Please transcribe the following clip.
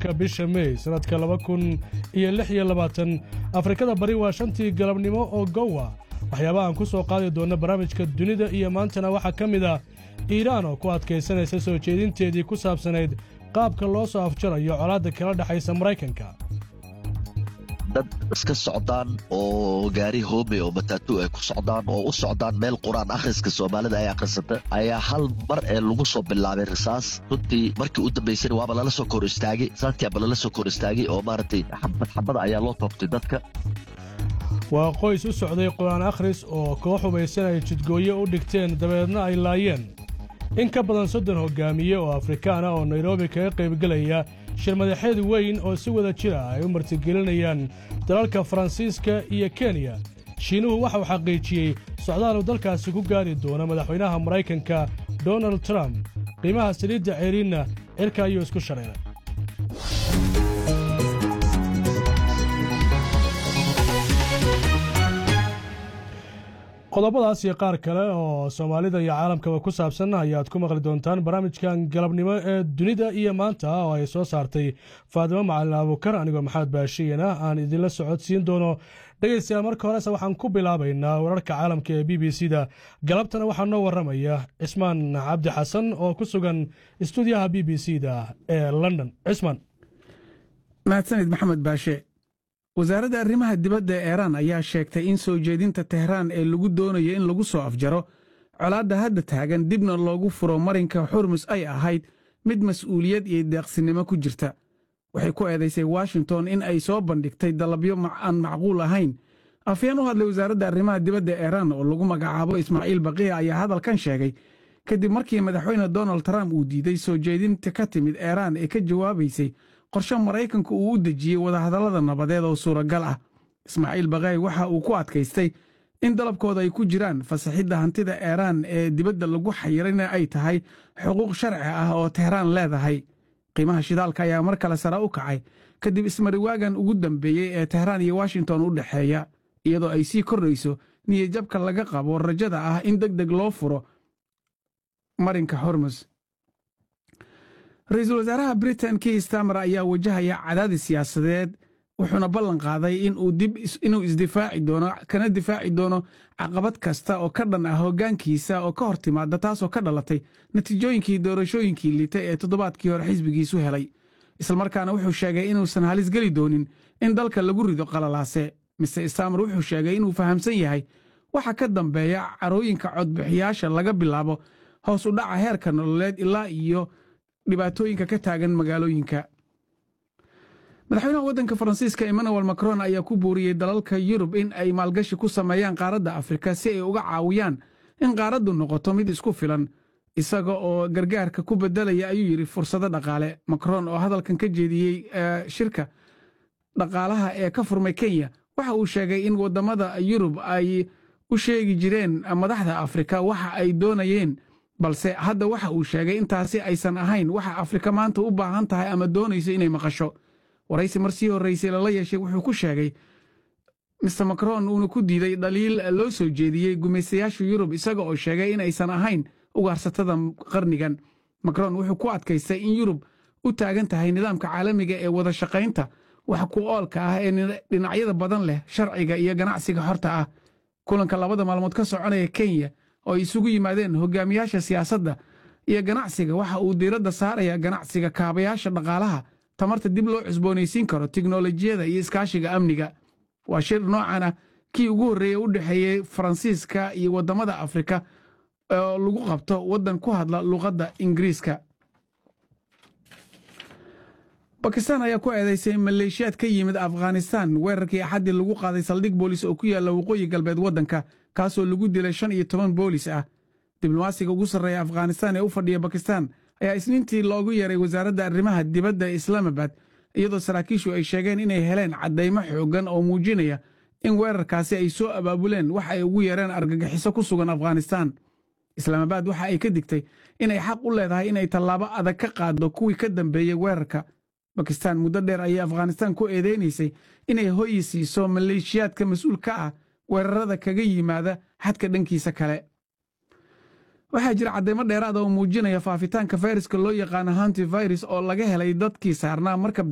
tobanka bisha mey sannadka laba kun iyo lix iyo labaatan afrikada bari waa shantii galabnimo oo gowa waxyaabaha aan ku soo qaadi doonna barnaamijka dunida iyo maantana waxaa ka mid ah iiraan oo ku adkaysanaysa soo jeedinteedii ku saabsanayd qaabka loo soo afjarayo colaadda kala dhexaysa maraykanka dad iska socdaan oo gaari hoome oo mataatu ay ku socdaan oo u socdaan meel qur-aan akhriska soomaalida ay akhrisata ayaa hal mar ee lagu soo bilaabay risaas runtii markii u dambaysana waaba lala soo kor istaagay saadkiiaba lala soo kor istaagay oo maaragtay xabad xabada ayaa loo toobtay dadka waa qoys u socday qur-aan akhris oo koox hubaysan ay jidgooye u dhigteen dabeedna ay laayeen in ka badan soddon hoggaamiye oo afrikaan ah oo nairobi kaga qaybgelaya shir madaxeed weyn oo si wada jir ah ay u martigelinayaan dalalka faransiiska iyo kenya shiinuhu waxa uu xaqiijiyey socdaal uu dalkaasi ku gaari doono madaxweynaha maraykanka donald trump qiimaha saliidda ceeriinna cirka ayuu isku shareeray qodobadaas iyo qaar kale oo soomaalida iyo caalamkaba ku saabsan ayaad ku maqli doontaan barnaamijkan galabnimo ee dunida iyo maanta oo ay soo saartay faadimo macalin abuukar anigoo maxamed baashiyana aan idinla socodsiin doono dhegaystayaal marka horese waxaan ku bilaabaynaa wararka caalamka ee b b c da galabtana waxaa noo warramaya cismaan cabdi xasan oo ku sugan istuudiyaha b b c da ee london cismaan mahadsanid maxamed baashe wasaaradda arrimaha dibadda ee iiraan ayaa sheegtay in soo jeedinta tehraan ee lagu doonayo in lagu soo afjaro colaadda hadda taagan dibna loogu furo marinka xurmus ay ahayd mid mas'uuliyad iyo deeqsinimo ku jirta waxay ku eedaysay washington in ay soo bandhigtay dalabyo aan macquul ahayn afyeen u hadlay wasaaradda arrimaha dibadda ee iiraan oo lagu magacaabo ismaaciil baqiya ayaa hadalkan sheegay kadib markii madaxweyne donald trump uu diiday soo jeedinta ka timid iiraan ee ka jawaabaysay qorshe maraykanku uu u dejiyey wadahadallada nabadeed oo suuragal ah ismaaciil baqaay waxa uu ku adkaystay in dalabkooda ay ku jiraan fasaxidda hantida iiraan ee dibadda lagu xayirayna ay tahay xuquuq sharci ah oo tehraan leedahay qiimaha shidaalka ayaa mar kale sare u kacay kadib ismariwaagan ugu dambeeyey ee tehraan iyo washington u dhexeeya iyadoo ay sii kordhayso niyajabka laga qabo rajada ah in deg deg loo furo marinka hormus ra-iisul wasaaraha britain kii stamer ayaa wajahaya cadaadis siyaasadeed wuxuuna ballan qaaday inuu isdifaaci doono kana difaaci doono caqabad kasta oo ka dhan ah hoggaankiisa oo ka hor timaada taasoo ka dhalatay natiijooyinkii doorashooyinkii liita ee toddobaadkii hore xisbigiisu helay islamarkaana wuxuu sheegay inuusan halis geli doonin in dalka lagu rido qalalaase mister stamer wuxuu sheegay inuu fahamsan yahay waxa ka dambeeya carooyinka codbixiyaasha laga bilaabo hoos u dhaca heerka nololeed ilaa iyo dhibaatooyinka ka taagan magaalooyinka madaxweynaha waddanka faransiiska emmanuel macron ayaa ku buuriyey dalalka yurub in ay maalgashi ku sameeyaan qaaradda afrika si ay uga caawiyaan in qaaraddu noqoto mid isku filan isaga oo gargaarka ku beddelaya ayuu yidhi fursado dhaqaale macron oo hadalkan ka jeediyey shirka dhaqaalaha ee ka furmay kenya waxa uu sheegay in waddamada yurub ay u sheegi jireen madaxda afrika waxa ay doonayeen balse hadda waxa uu sheegay intaasi aysan ahayn waxa afrika maanta u baahan tahay ama doonayso inay maqasho waraysi mar sii horraysay lala yeeshay wuxuu ku sheegay mister macron uuna ku diiday dhaliil loo soo jeediyey gumaystayaasha yurub isaga oo sheegay in aysan ahayn ugaarsatada qarnigan macron wuxuu ku adkaystay in yurub u taagan tahay nidaamka caalamiga ee wada shaqaynta wax ku oolka ah ee dhinacyada badan leh sharciga iyo ganacsiga xorta ah kulanka labada maalmood ka soconaya kenya oo ay isugu yimaadeen hogaamiyaasha siyaasadda iyo ganacsiga waxa uu diiradda saaraya ganacsiga kaabayaasha dhaqaalaha tamarta dib loo cusboonaysiin karo tiknolojiyada iyo iskaashiga amniga waa shir noocan ah kii ugu horreeyey u dhexeeyey faransiiska iyo waddamada afrika oo lagu qabto waddan ku hadla luqadda ingiriiska bakistan ayaa ku eedaysay maleeshiyaad ka yimid afghanistan weerarkii axaddii lagu qaaday saldhig boolis oo ku yaalla waqooyi galbeed waddanka kaasoo lagu dilay shan iyo toban boolis ah diblomaasiga ugu sarreeya afghanistan ee u fadhiya bakistan ayaa isniintii loogu yeeray wasaaradda arrimaha dibadda ee islaamabad iyadoo saraakiishu ay sheegeen inay heleen caddaymo xooggan oo muujinaya in weerarkaasi ay soo abaabuleen waxa ay ugu yeereen argagixiso ku sugan afghanistan islaamabad waxa ay ka digtay inay xaq u leedahay inay tallaabo adag ka qaaddo kuwii ka dambeeyey weerarka bakistan muddo dheer ayay afghanistan ku eedeynaysay inay hoyi siiso maleeshiyaadka mas-uul ka ah weerarada kaga yimaada xadka dhankiisa kale waxaa jira caddaymo dheeraada oo muujinaya faafitaanka fayraska loo yaqaano hanti virus oo laga helay dadkii saarnaa markab